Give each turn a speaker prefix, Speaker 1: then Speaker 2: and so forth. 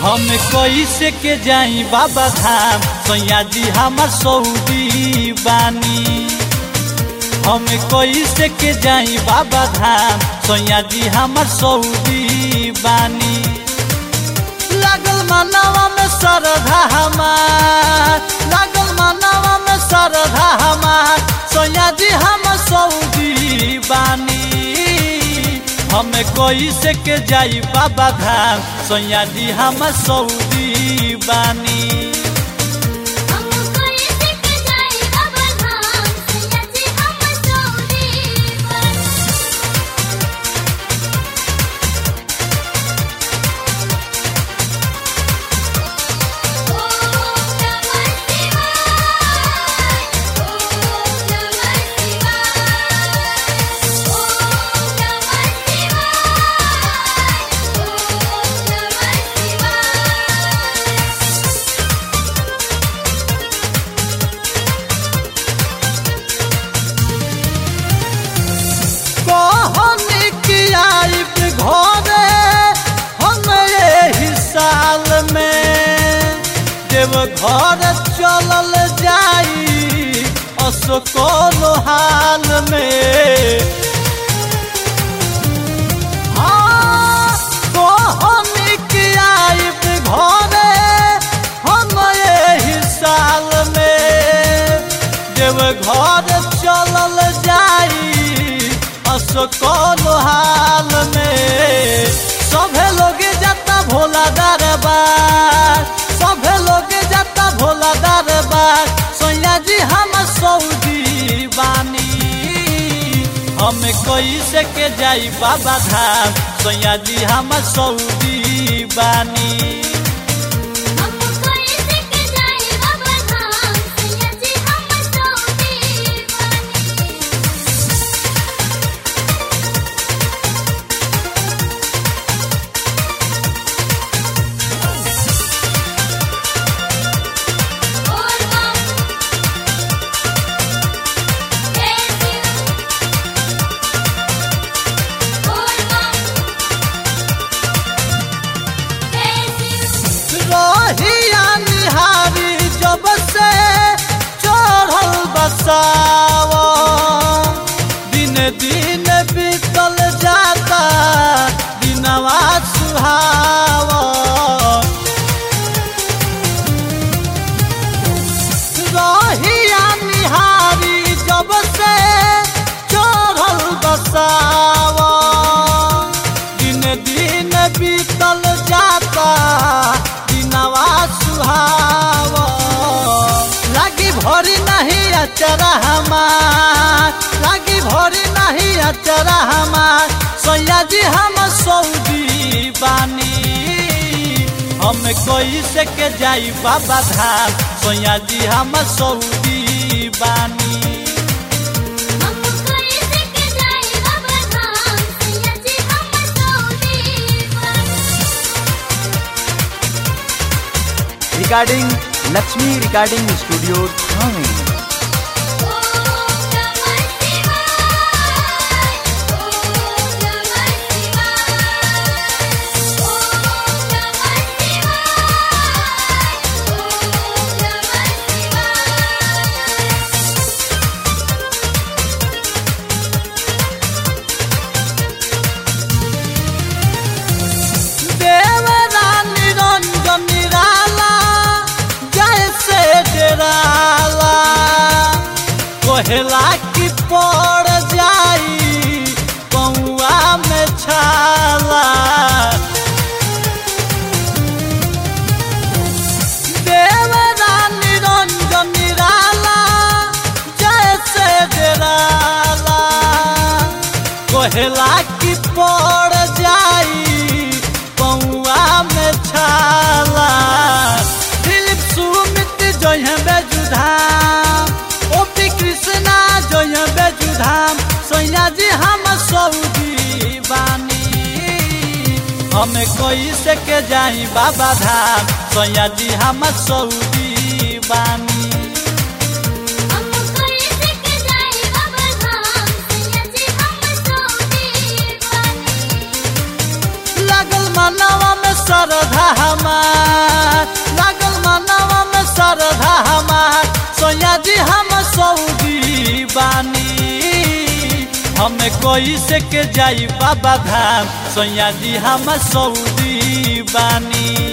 Speaker 1: हम कैसे के जाई बाबा धाम सैया जी हमार सऊदी बानी हम कैसे के जाई बाबा धाम सैया जी हमार सऊदी बानी लागल मनवा में श्रद्धा हमार लागल मनवा में श्रद्धा हमार सैया जी हम सऊदी बानी हम कैसे के जाई बाबा धाम सैया जी हम सऊदी बानी
Speaker 2: हम कैसे के जाई बाबा धाम सैया जी हम सऊदी बन ओम नमः शिवाय ओम नमः शिवाय ओम नमः शिवाय ओम नमः शिवाय
Speaker 1: कहनी कि आइब घरे हम यही साल में देव घर चलल जाई असकोल हाल में हाँ, कहनी कि आइब घरे हम यही साल में देव घर चलल जाई असकोल हाल में सभे लोग जाता भोला दरबार सभे लोग जाता भोला दरबार सैया जी हम सऊदी बानी हम कैसे के जाई बाबा धाम सैया जी हम सऊदी बानी
Speaker 2: हम कैसे के जाई बाबा धाम सैया जी हम सऊदी बन बोल बम जय शिव बोल बम जय शिव
Speaker 1: रहिया निहारी जब से चढ़ल बसाव दिन दिन बीतल जाता दिनवा सुहाव रहिया निहारी जब से चढ़ल बसाव दिन दिन बीतल जाता दिनवा सुहाव लागी भरी नहीं अचरा हमार लागी भरी नहीं अचरा हमार सैया जी हम सऊदी बानी हम कैसे के जाई बाबा धाम सैया जी हम सऊदी बानी
Speaker 2: हम कैसे के जाई बाबा धाम सैया जी हम सऊदी बन
Speaker 3: रिगार्डिंग लक्ष्मी रिकॉर्डिंग स्टूडियो थाने
Speaker 2: ओम नमः शिवाय ओम नमः शिवाय ओम नमः शिवाय ओम नमः शिवाय
Speaker 1: देवरा निरंजन निराला जैसे डेराला कोहला की पड़ जाई पौआ में छाला देवरा निरंजन निराला जैसे डेराला कोहला की पड़ जाई पौआ में छाला दिलीप सुमित जय बेजुधाम ओपी कृष्णा जय बेजुधाम सैया जी हम सऊदी बानी हम कैसे के जाई बाबा धाम सैया जी हम सऊदी बानी
Speaker 2: हम कैसे के जाई बाबा धाम सैया जी हम सऊदी बन
Speaker 1: लगल मनवा में श्रद्धा हमार जी हम सऊदी बानी हमें कोई से के जाई बाबा धाम सैया जी हम सऊदी बानी